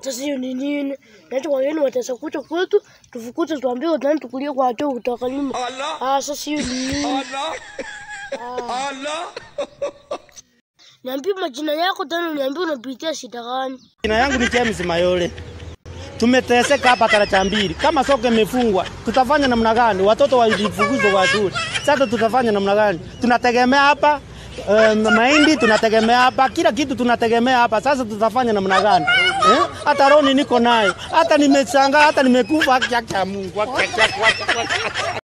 Sasa hiyo ni nini? Nacho wageni watesa kucha kwetu, tufukuze tuambie nani tukulie kwa choo utakalima. Ah, sasa hiyo ni nini? Niambie majina yako tena niambie unapitia shida gani? Jina yangu ni James Mayole. Tumeteseka hapa taracha mbili. Kama soko imefungwa, tutafanya namna gani? Watoto walifukuzwa kwa shule. Sasa tutafanya namna gani? Tunategemea hapa eh, mahindi tunategemea hapa, kila kitu tunategemea hapa. Sasa tutafanya namna gani? Eh? Hata roni niko nayo, hata nimeshangaa, hata nimekufa. Haki ya Mungu, haki ya- haki ya- haki ya-